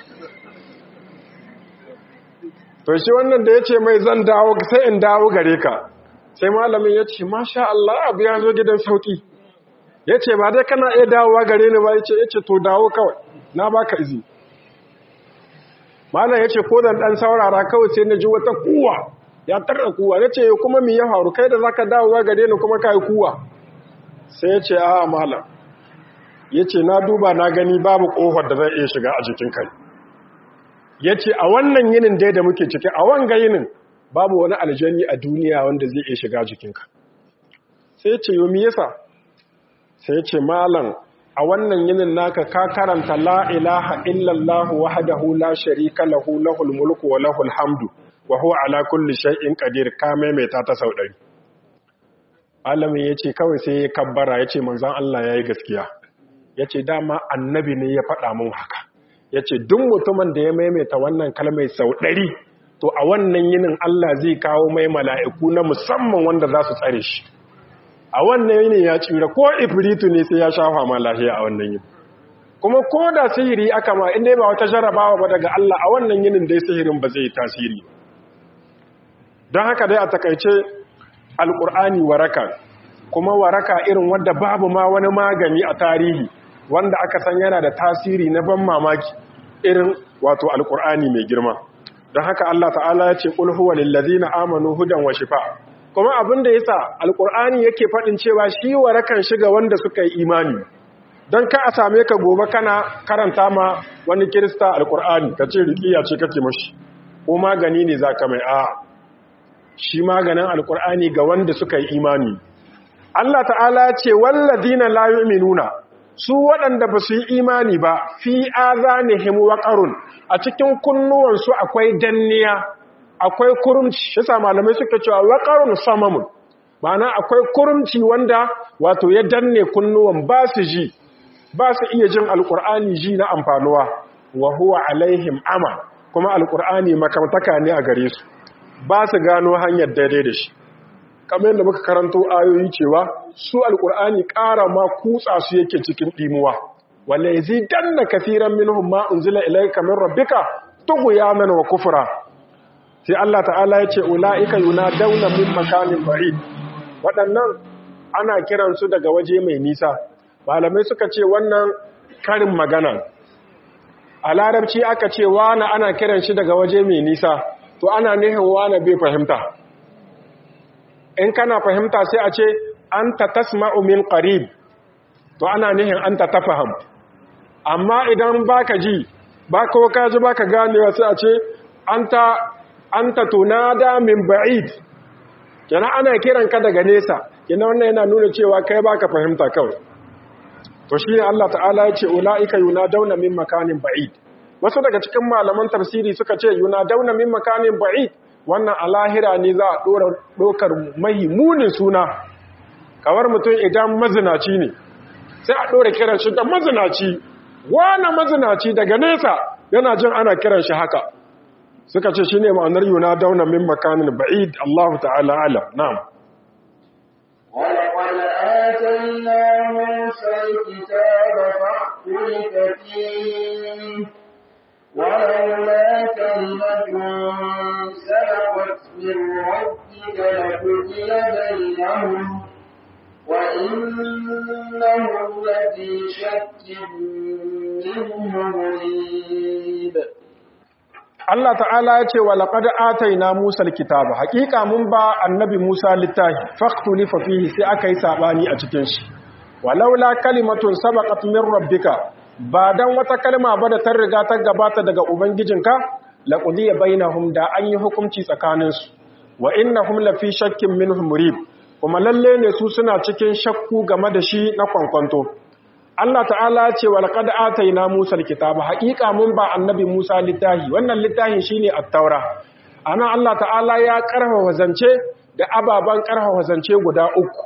to shi wannan da ya ce mai zan dawo sai in dawo gare ka sai malamin ya ce masha Allah abu ya zo gidan sauki ya ce ba dai kana iya dawowa gare ni ba ya ce ya ce to dawo kawai na baka izini malam ya ce ko da ɗan saurara kawai sai na ji wata kuwa ya tarda kuwa ya ce kuma mi ya faru kai da za ka dawowa gare ni kuma ka yi kuwa sai ya ce a malam ya ce na duba na gani babu ƙofar da zai iya shiga a jikin kai ya ce a wannan yinin dai da muke ciki a wanga yinin babu wani aljani a duniya wanda zai iya shiga jikinka sai ya ce yomi yasa sai ya ce malam a wannan yinin naka ka karanta la ilaha illallah wahdahu la sharika lahu lahul mulku wa lahul hamdu wa huwa ala kulli shay'in qadir ka maimaita ta sau ɗari alamin yace kawai sai ya kabbara yace manzon Allah yayi gaskiya yace dama annabi ne ya faɗa mun haka yace duk mutumin da ya maimaita wannan kalmai sau ɗari to a wannan yinin Allah zai kawo mai mala'iku na musamman wanda za su tsare shi a wannan yini ya tsira ko ifritu ne sai ya shafa ma lahiya a wannan yini kuma ko da sihiri aka ma inda ba wata jarrabawa ba daga Allah a wannan yinin dai sihirin ba zai tasiri don haka dai a takaice alkur'ani waraka kuma waraka irin wanda babu ma wani magani a tarihi wanda aka san yana da tasiri na ban mamaki irin wato alkur'ani mai girma don haka Allah ta'ala ya ce qul huwa lil ladzina amanu hudan wa shifa kuma abin da yasa alkur'ani yake faɗin cewa shi warakan shiga wanda suka yi imani don ka a same ka gobe kana karanta ma wani kirista alkur'ani ka ce riƙiya ce kake mashi ko magani ne za ka mai a shi maganin alkur'ani ga wanda suka yi imani Allah ta'ala ce walladina la yu'minuna su waɗanda ba su yi imani ba fi azanihim waqarun a cikin kunnuwansu akwai danniya akwai kurumci shi sa malamai suka cewa waqarun samamun ma'ana akwai kurumci wanda wato ya danne kunnuwan ba su ji ba su iya jin alkur'ani ji na amfanuwa wa huwa alaihim ama kuma alkur'ani makamtaka ne a gare su ba su gano hanyar daidai da shi kamar yadda muka karanto ayoyi cewa su alkur'ani ƙara ma kutsa su yake cikin ɗimuwa wala yazidanna kaseeran minhum ma unzila ilayka min rabbika tughyanan wa kufra sai Allah ta'ala ya ce ulaika yunadawna min makanin ba'id waɗannan ana kiransu daga waje mai nisa malamai suka ce wannan karin magana a larabci aka ce wana ana kiran shi daga waje mai nisa to ana nihin wana bai fahimta in kana fahimta sai a ce an ta tasma'u min qarib to ana nihin an ta tafaham amma idan baka ji ba ko ka ji baka ganewa sai a ce anta anta tunada min ba'id kenan ana kiran ka daga nesa kenan wannan yana nuna cewa kai baka fahimta kawai to shi ne Allah ta'ala ya ce ula'ika yunadawna min makanin ba'id wasu daga cikin malaman tafsiri suka ce yunadawna min makanin ba'id wannan a lahira ne za a dora dokar munin suna kawar mutum idan mazinaci ne sai a dora kiran shi da mazinaci wani mazinaci daga nesa yana jin ana kiran shi haka suka ce shine ma'anar yunadawna min makanin ba'id Allah ta'ala alam na'am ولقد آتينا موسى الكتاب فاختلف فيه ولولا كلمة سبقت من ربك لقضي بينهم وإنهم لفي شك منه مريب Allah ta'ala ya ce wa laqad ataina Musa alkitaba haqiqa mun ba annabi Musa littafi faqtulifa fihi sai aka yi sabani a cikin shi walaula kalimatun sabaqat min rabbika ba dan wata kalma ba da ta riga ta gabata daga ubangijinka laqudiya bainahum da an yi hukunci tsakanin su wa innahum lafi shakkin minhum murib kuma lalle ne su suna cikin shakku game da shi na kwankwanto Allah ta'ala ce wa laqad ataina Musa alkitaba haqiqa mun ba annabi Musa littahi wannan littahin shine at-taura ana Allah ta'ala ya karfafa zance da ababan karfafa zance guda uku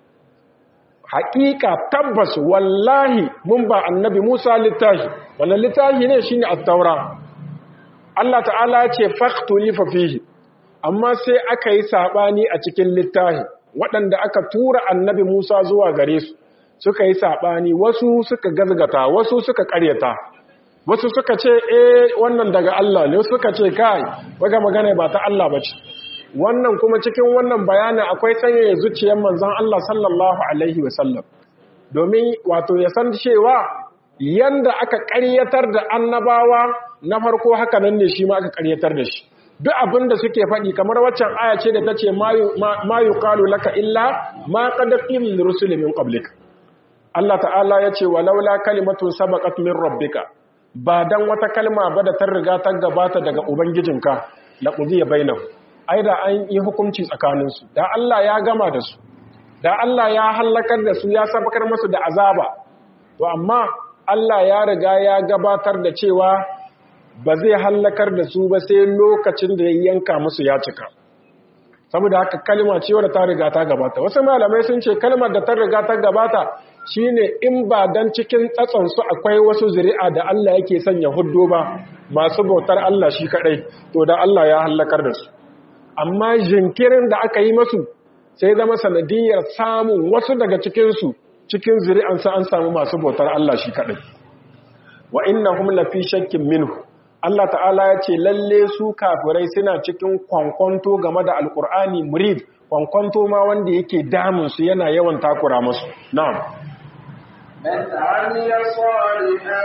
haqiqa tabbas wallahi mun ba annabi Musa littahi wannan littahi ne shine at-taura Allah ta'ala ya ce faqtulifa fihi amma sai aka yi sabani a cikin littahi waɗanda aka tura annabi Musa zuwa gare su suka yi saɓani wasu suka gazgata wasu suka ƙaryata wasu suka ce eh wannan daga Allah ne suka ce kai waga magana ba ta Allah ba ce wannan kuma cikin wannan bayanin akwai sanya zuciyar manzon Allah sallallahu alaihi wasallam domin wato ya san cewa yanda aka ƙaryatar da annabawa na farko haka nan ne shi ma aka ƙaryatar da shi duk abin da suke faɗi kamar waccan aya ce da ta ce ma yuqalu laka illa ma qad qila lirusuli min qablika Allah ta'ala ya ce walaula kalimatun sabaqat min rabbika ba dan wata kalma ba da ta riga ta gabata daga ubangijinka la qudiya bainahum ai da an yi hukunci tsakanin su da Allah ya gama da su da Allah ya halakar da su ya sabakar musu da azaba to amma Allah ya riga ya gabatar da cewa ba zai halakar da su ba sai lokacin da ya yanka musu ya cika saboda haka kalma ce wadda ta riga ta gabata wasu malamai sun ce kalmar da ta riga ta gabata shine in ba dan cikin tsatsansu akwai wasu zuri'a da Allah yake sanya huddo ba masu bautar Allah shi kadai to da Allah ya halakar da su amma jinkirin da aka yi masu sai zama sanadiyar samun wasu daga cikinsu cikin zuri'ansa an samu masu bautar Allah shi kaɗai wa innahum lafi shakkin minhu Allah ta'ala ya ce lalle su kafirai suna cikin kwankwanto game da alkur'ani murid kwankwanto ma wanda yake damun su yana yawan takura musu na'am من عمل صالحا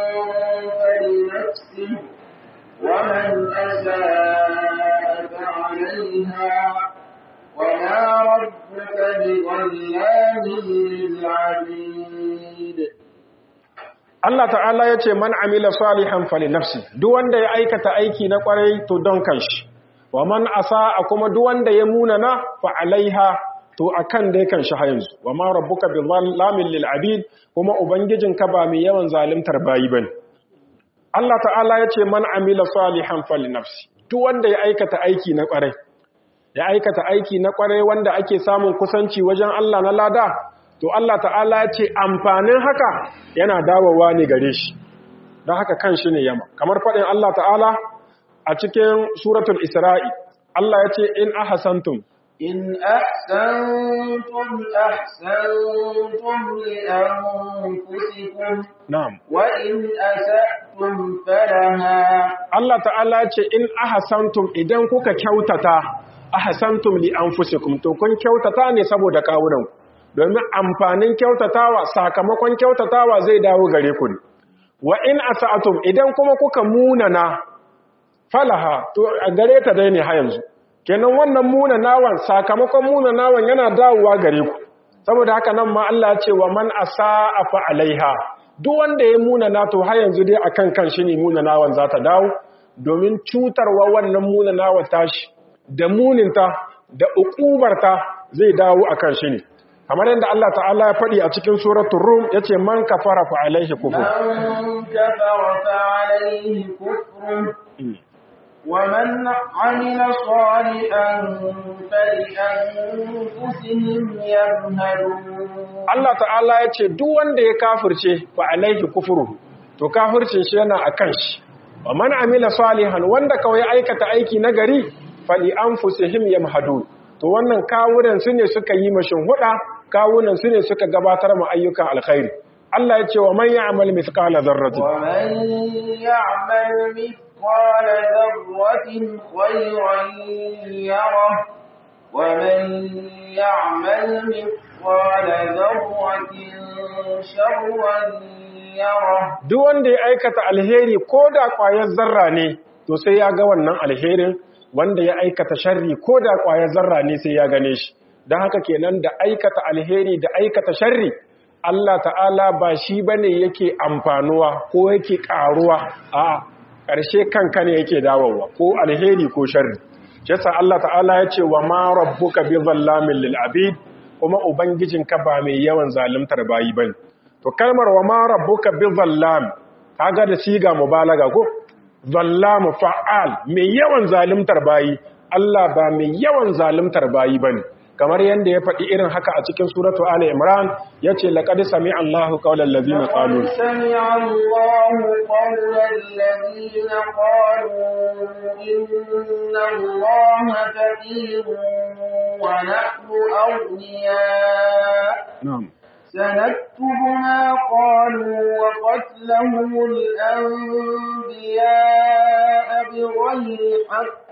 فلنفسه ومن أساء فعليها وما ربك بظلام للعبيد Allah ta'ala ya ce man amila salihan fali nafsi duk wanda ya aikata aiki na kwarai to don kanshi wa man asaa kuma duk wanda ya munana fa alaiha to akan dai kanshi ha yanzu wa ma rabbuka bi zallamin lil abid kuma ubangijinka ba mai yawan zalimtar bayi bane Allah ta'ala ya ce man amila salihan fali nafsi duk wanda ya aikata aiki na kwarai ya aikata aiki na kwarai wanda ake samun kusanci wajen Allah na lada to Allah ta'ala ya ce amfanin haka yana dawowa ne gare shi don haka kan shi ne yama kamar faɗin Allah ta'ala a cikin suratul isra'i Allah ya ce in ahasantum إن أحسنتم أحسنتم لأنفسكم na'am وإن أسأتم فلها Allah ta'ala ya ce in ahasantum idan kuka kyautata ahasantum li anfusikum to kun kyautata ne saboda kawunanku domin amfanin kyautatawa sakamakon kyautatawa zai dawo gare ku ne wa in asa'atum idan kuma kuka munana falaha to a gare ta dai ne ha yanzu kenan wannan munanawan sakamakon munanawan yana dawowa gare ku saboda haka nan ma Allah ya ce wa man asa'a fa alaiha duk wanda ya munana to har yanzu dai akan kan shi ne munanawan za ta dawo domin cutarwa wannan munanawan tashi da muninta da ukubarta zai dawo akan shi ne kamar yadda Allah ta'ala ya faɗi a cikin suratul rum yace man kafara fa alaihi kufur من كفر فعليه كفره ومن عمل صالحا فلأنفسهم يمهدون Allah ta'ala ya ce duk wanda ya kafirce fa alaihi kufuru to kafircin shi yana akan shi wa man amila salihan wanda kawai aikata aiki nagari fali anfusihim yamhadun to wannan kawunan su ne suka yi mashin huda kawunan su ne suka gabatar ma ayyukan alkhairi Allah ya ce wa man ya'mal mithqala dharratin ومن يعمل مثقال ذرة خيرا يره ومن يعمل مثقال ذرة شرا يره duk wanda ya aikata alheri ko da ƙwayar zarra ne to sai ya ga wannan alherin wanda ya aikata sharri ko da ƙwayar zarra ne sai ya gane shi don haka kenan da aikata alheri da aikata sharri Allah ta'ala ba shi bane yake amfanuwa ko yake ƙaruwa a ƙarshe kanka ne yake dawowa ko alheri ko sharri shi yasa Allah ta'ala ya ce wa ma rabbuka bi zallamin lil abid kuma ubangijinka ba mai yawan zaluntar bayi bane to kalmar wa ma rabbuka bi zallam kaga da siga mubalaga ko zallamu fa'al mai yawan zalimtar bayi Allah ba mai yawan zalimtar bayi bane kamar yanda ya faɗi irin haka a cikin suratu ali imran yace laqad sami'a Allahu qawlal ladina qalu لقد سمع الله قول الذين قالوا إن الله فقير ونحن أغنياء na'am سنكتب ما قالوا وقتلهم الأنبياء بغير حق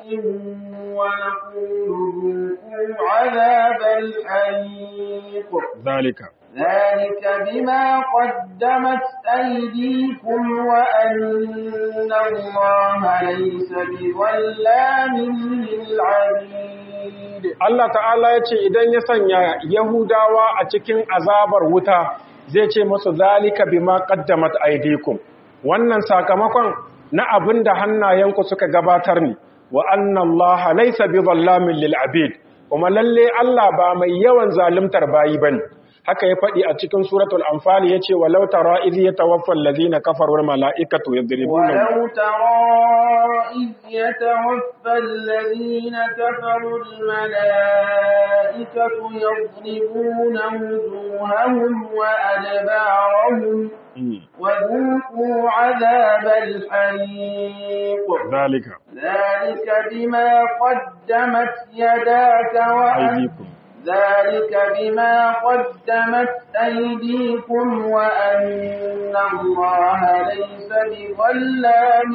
ونقول ذوقوا عذاب الحريق zalika ذلك بما قدمت أيديكم وأن الله ليس بظلام للعبيد Allah ta'ala ya ce idan ya sanya Yahudawa a cikin azabar wuta zai ce masu zalika bima qaddamat aydikum wannan sakamakon na abin da hannayenku suka gabatar ne wa anna Allah laysa bizallamin lil abid kuma lalle Allah ba mai yawan zalimtar bayi bane haka ya faɗi a cikin suratul anfal yace walau tara idh yatawaffa allazina kafaru wal malaikatu yadribuna ولو ترى إذ يتوفى الذين كفروا الملائكة يضربون وجوههم وأدبارهم وذوقوا عذاب الحريق zalika ذلك بما قدمت يداك وأن, aydikum ذلك بما قدمت أيديكم وأن الله ليس بظلام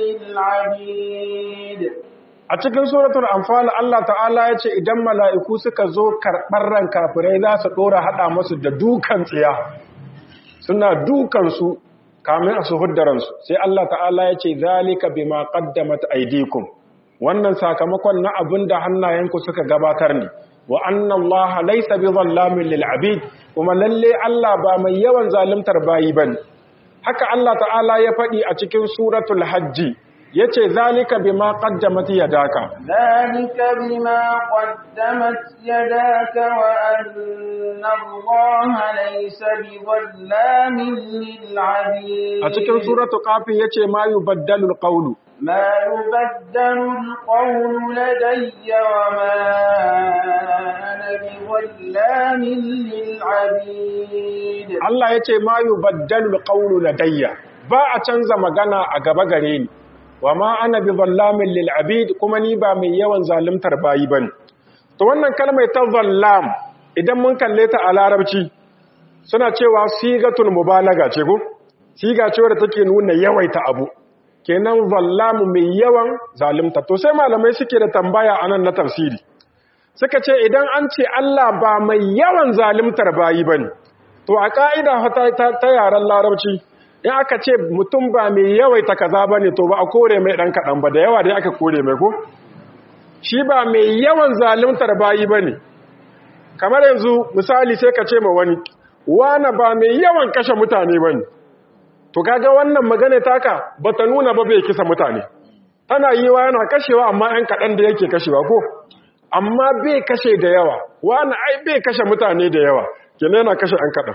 للعبيد a cikin suratul anfal Allah ta'ala ya ce idan mala'iku suka zo karɓar ran kafirai za su ɗora haɗa masu da dukan tsiya suna dukansu kamin a su huddaransu sai Allah ta'ala ya ce zalika bima qaddamat aydikum wannan sakamakon na abin da hannayenku suka gabatar ne wa anna Allah laysa bizallamin lil abid kuma lalle Allah ba mai yawan zaluntar bayi bane haka Allah ta'ala ya faɗi a cikin suratul hajji yace zalika bima qaddamat yadaka ذلك بما قدمت يداك وأن الله ليس بظلام للعبيد a cikin suratul qaf yace ma yubaddalu alqawlu ما يبدل القول لدي وما أنا بظلام للعبيد Allah yace ma yubaddalu alqawlu ladayya ba a canza magana a gaba gare ni wa ma ana bi zallamin lil abid kuma ni ba mai yawan zaluntar bayi bane to wannan kalmar ta zallam idan mun kalle ta a larabci suna cewa sigatul mubalaga ce ko siga ce wadda take nuna yawaita abu kenan zallamu mai yawan zalunta to sai malamai suke da tambaya anan na tafsiri suka ce idan an ce Allah ba mai yawan zaluntar bayi bane to a ka'ida ta, ta yaren larabci in aka ce mutum ba mai yawaita kaza ba ne to ba a kore mai ɗan kaɗan ba da yawa dai aka kore mai ko shi ba mai yawan zalimtar bayi ba ne kamar yanzu misali sai ka ce ma wani wane ba mai yawan kashe mutane ba ne to kaga wannan magana taka ba ta nuna ba bai kisa mutane tana yi wa yana kashewa amma ‘yan kaɗan da yake kashewa ko amma bai kashe da yawa wane ai bai kashe mutane da yawa kenan yana kashe ‘yan kaɗan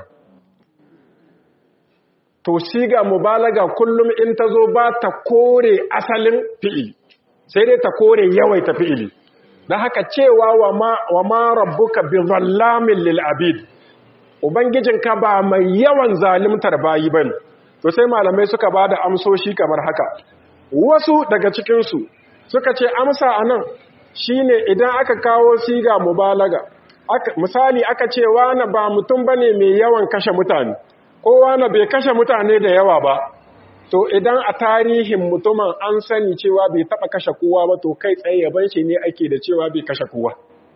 to siga mubalaga kullum in ta zo ba ta kore asalin fi'ili sai dai ta kore yawaita fi'ili don haka cewa wa ma rabbuka bi zallamin lil abid ubangijinka ba mai yawan zalimtar bayi bane to sai malamai suka ba da amsoshi kamar haka wasu daga cikinsu suka ce amsa anan shine idan aka kawo siga mubalaga misali aka ce wani ba mutum bane mai yawan kashe mutane kowa na bai kashe mutane da yawa ba to idan a tarihin mutumin an sani cewa bai taba kashe kowa ba to kai tsaye yaban shi ne ake da cewa bai kashe kowa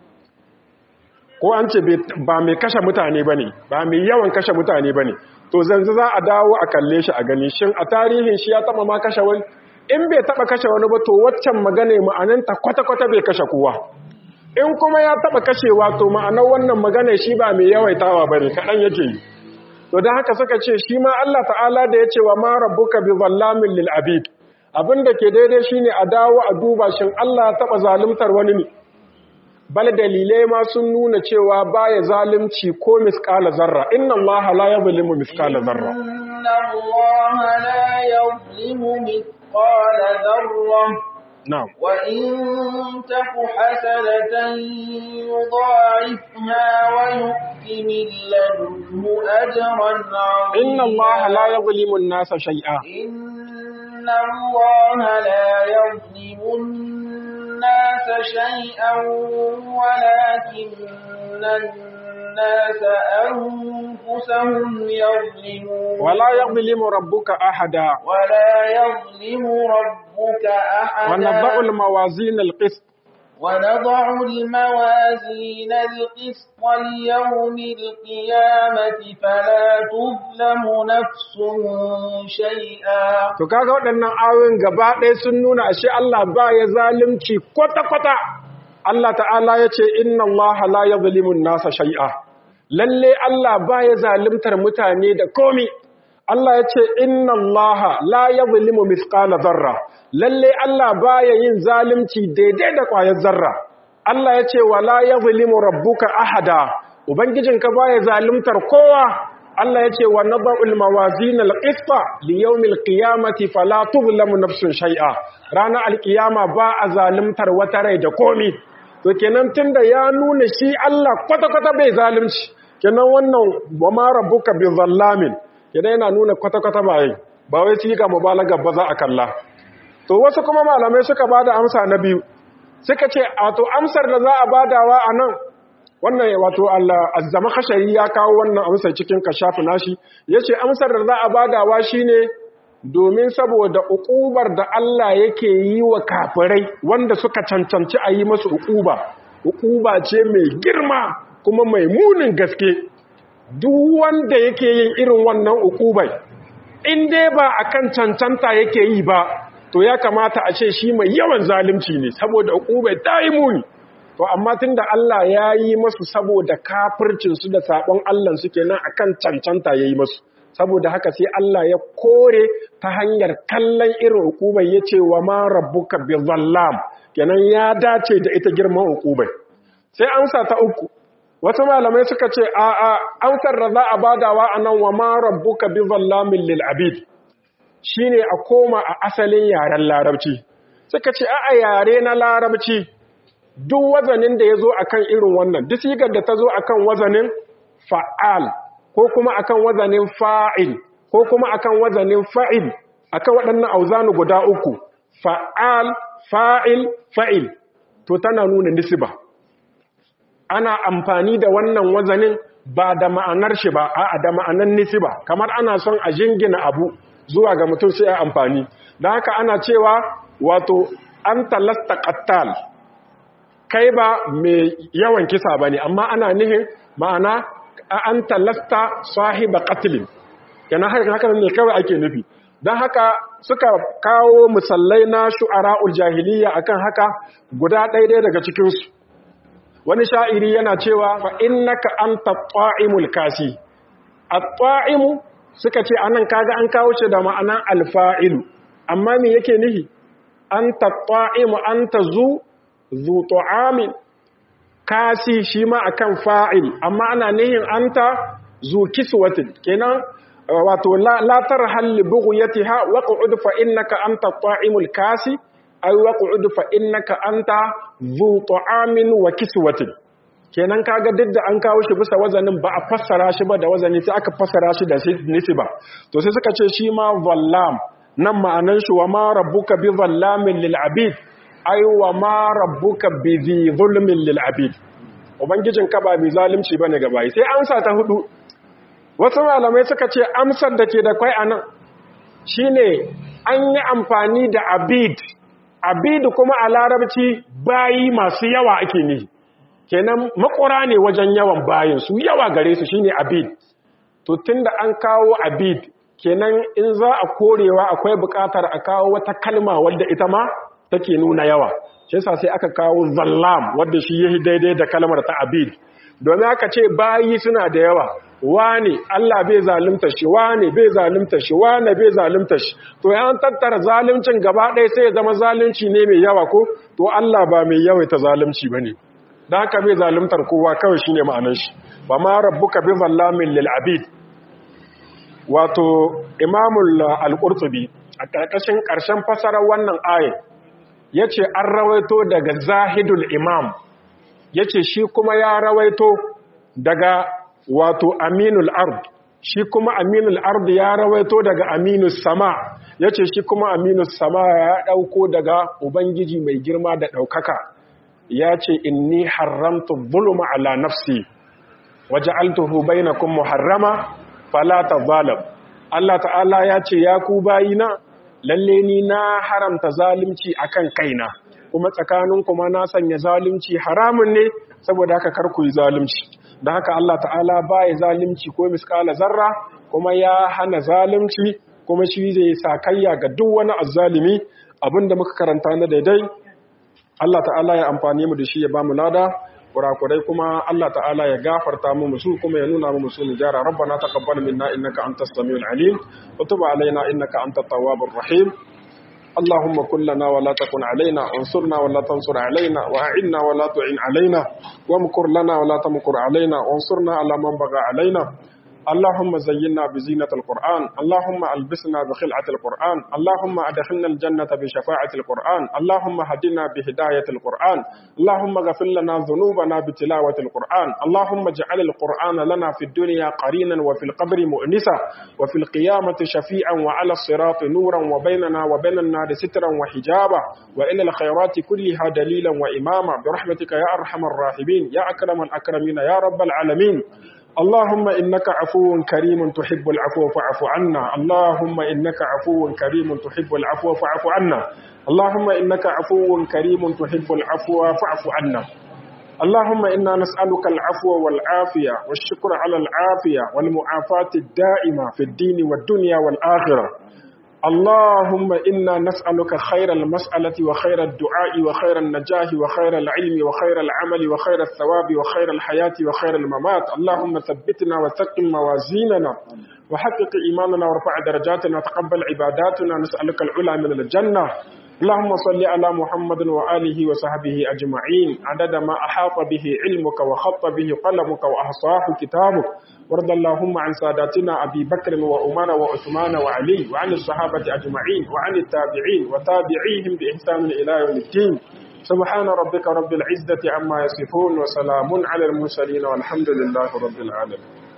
ko an ce ba mai kashe mutane bane ba mai yawan kashe mutane bane to zanzu za a dawo a kalle shi a gani shin a tarihin shi ya taba ma kashe wani in bai taba kashe wani ba to waccan magana ma'ananta kwata-kwata bai kashe kowa in kuma ya taba kashewa to ma'anar wannan magana shi ba mai yawaitawa bane kaɗan yake yi to da haka suka ce shi ma Allah ta'ala da ya ce wa ma rabbuka bi zallamin lil abid abinda ke daidai shine a dawo a duba shin Allah ya taba zalimtar wani ne bal dalilai ma sun nuna cewa baya zalunci ko misqala zarra inna Allah la yuzlimu misqala zarra inna Allah la yuzlimu mithqala dharra na'am وإن تك حسنة يضاعفها ويؤت من لدنه أجرا عظيما inna Allah la yuzlimu an-nasa shay'a إن الله لا يظلم الناس شيئا ولكن الناس أنفسهم يظلمون wala yuzlimu rabbuka ahada ولا يظلم ربك wa أحدا nadha'u al-mawazin al-qist ونضع الموازين القسط ليوم القيامة فلا تظلم نفس شيئا To kaga waɗannan ayoyin gaba ɗaya sun nuna ashe Allah ba ya zalunci kwata-kwata. Allah ta'ala ya ce, Inna Allah la ya zalimun nasa shai'a. Lalle Allah ba ya zalimtar mutane da komi. Allah ya ce, Inna Allah la ya zalimu misƙala zarra. Lalle Allah ba ya yin zalimci daidai da ƙwayar zarra. Allah ya ce, Wa la ya zalimu rabbuka ahada. Ubangijinka ba ya zalimtar kowa. Allah ya ce wa nada'ul mawazin al-qista li yawmil qiyamati fala tuzlamu nafsun shay'a ranar alkiyama ba a zalimtar wata rai da komi to kenan tunda ya nuna shi Allah kwata-kwata bai zalunci kenan wannan wa ma rabbuka bi zallamin kenan yana nuna kwata-kwata ba yi ba wai siga mubalaga ba za a kalla to wasu kuma malamai suka bada amsa na biyu suka ce a to amsar da za a badawa a nan wannan wato Allah azzama khashari ya kawo wannan amsar cikin kashafu nashi yace amsar da za a badawa shine domin saboda uƙubar da Allah yake yi wa kafirai wanda suka cancanci a yi masu uƙuba uƙuba ce mai girma kuma mai munin gaske duk wanda yake yin irin wannan uƙubai in dai ba akan cancanta yake yi ba to ya kamata a ce shi mai yawan zalunci ne saboda uƙubai ta yi muni to amma tunda Allah ya yi masu saboda kafircinsu da saɓon Allah suke nan akan cancanta ya yi masu saboda haka sai Allah ya kore ta hanyar kallon irin hukumai ya ce wa ma rabbuka bi zallam kenan ya dace da ita girman hukumai sai amsa ta uku wasu malamai suka ce a a amsar da za a badawa anan wa ma rabbuka bi zallamin lil abid shine a koma a asalin yaren larabci suka ce a a yare na larabci duk wazanin da ya zo akan irin wannan duk sigar da ta zo akan wazanin fa'al ko kuma akan wazanin fa'il ko kuma akan wazanin fa'il akan waɗannan auzanu guda uku fa'al fa'il fa'il to tana nuna nisba ana amfani da wannan wazanin ba da ma'anar shi ba a da ma'anar nisba kamar ana son a jingina abu zuwa ga mutum sai a amfani don haka ana cewa wato an talasta qattal kai ba mai yawan kisa bane amma ana nihin ma'ana an talasta sahiba qatlin yana haka ne kawai ake nufi don haka suka kawo musallai na shu'ara'ul jahiliya akan haka guda ɗaya daga cikinsu wani sha'iri yana cewa fa innaka anta ta'imul kasi at-ta'imu suka ce anan kaga an kawo shi da ma'anan alfa'ilu amma me yake nihi anta ta'imu anta zu zu ta'amin kasi shi ma akan fa'il amma ana nihin anta zu kiswatin kenan wato la tarhal li bughyatiha waq'ud fa innaka anta ta'imul kasi ay waq'ud fa innaka anta zu ta'amin wa kiswatin kenan kaga duk da an kawo shi bisa wazanin ba a fassara shi ba da wazani sai aka fassara shi da nisba to sai suka ce shi ma zallam nan ma'anan shi wa ma rabbuka bi zallamin lil abid ai wa ma rabbuka bi zi zulmin lil abid ubangijin ka ba mai zalunci bane ga bayi sai amsa ta hudu wasu malamai suka ce amsar da ke da kwai anan shine an yi amfani da abid abid kuma a larabci bayi masu yawa ake ne kenan makura ne wajen yawan bayin su yawa gare su shine abid to tunda an kawo abid kenan in za a korewa akwai bukatar a kawo wata kalma wadda ita ma take nuna yawa shi yasa sai aka kawo zallam wadda shi yayi daidai da kalmar ta abid domin aka ce bayi suna da yawa wane Allah bai zalunta shi wane bai zalunta shi wane bai zalunta shi to yan tattara zaluncin gaba ɗaya sai ya zama zalunci ne mai yawa ko to Allah ba mai yawaita zalunci bane dan haka bai zaluntar kowa kawai shine ma'anar shi ba ma rabbuka bi zallamin lil abid wato imamul al-qurtubi a ƙarƙashin ƙarshen fasarar wannan ayin yace an rawaito daga zahidul imam yace shi kuma ya rawaito daga wato aminul ard shi kuma aminul ard ya rawaito daga aminus sama yace shi kuma aminus sama ya dauko daga ubangiji mai girma da daukaka yace inni haramtu dhulma ala nafsi waja'altuhu bainakum muharrama fala tazalam Allah ta'ala yace ya ku bayina lalle ni na haramta zalunci akan kaina kuma tsakanin kuma na sanya zalunci haramun ne saboda haka kar ku yi zalunci da haka Allah ta'ala baya zalunci ko miskala zarra kuma ya hana zalunci kuma shi zai sakayya ga duk wani azzalimi abinda muka karanta na daidai Allah ta'ala ya amfani mu da shi ya bamu lada kurakurai kuma Allah ta'ala ya gafarta mu musu kuma ya nuna mu musu nijara rabbana taqabbal minna innaka antas samiul alim wa tub alaina innaka antat tawwabur rahim اللهم كن لنا ولا تكن علينا انصرنا ولا تنصر علينا وأعنا ولا تعن علينا وامكر لنا ولا تمكر علينا وانصرنا على من بغى علينا اللهم زينا بزينة القرآن اللهم ألبسنا بخلعة القرآن اللهم أدخلنا الجنة بشفاعة القرآن اللهم هدنا بهداية القرآن اللهم اغفر لنا ذنوبنا بتلاوة القرآن اللهم اجعل القرآن لنا في الدنيا قرينا وفي القبر مؤنسا وفي القيامة شفيعا وعلى الصراط نورا وبيننا وبين النار سترا وحجابا وإلى الخيرات كلها دليلا وإماما برحمتك يا أرحم الراحمين يا أكرم الأكرمين يا رب العالمين اللهم إنك عفو كريم تحب العفو فاعف عنا اللهم إنك عفو كريم تحب العفو فاعف عنا اللهم إنك عفو كريم تحب العفو فاعف عنا اللهم إنا نسألك العفو والعافية والشكر على العافية والمعافاة الدائمة في الدين والدنيا والآخرة اللهم إنا نسألك خير المسألة وخير الدعاء وخير النجاح وخير العلم وخير العمل وخير الثواب وخير الحياة وخير الممات اللهم ثبتنا وثقل موازيننا وحقق إيماننا وارفع درجاتنا وتقبل عباداتنا نسألك العلا من الجنة اللهم صل على محمد وآله وصحبه أجمعين عدد ما أحاط به علمك وخط به قلمك وأحصاه كتابك وارض اللهم عن ساداتنا أبي بكر وعمر وعثمان وعلي وعن الصحابة أجمعين وعن التابعين وتابعيهم بإحسان إلى يوم الدين سبحان ربك رب العزة عما يصفون وسلام على المرسلين والحمد لله رب العالمين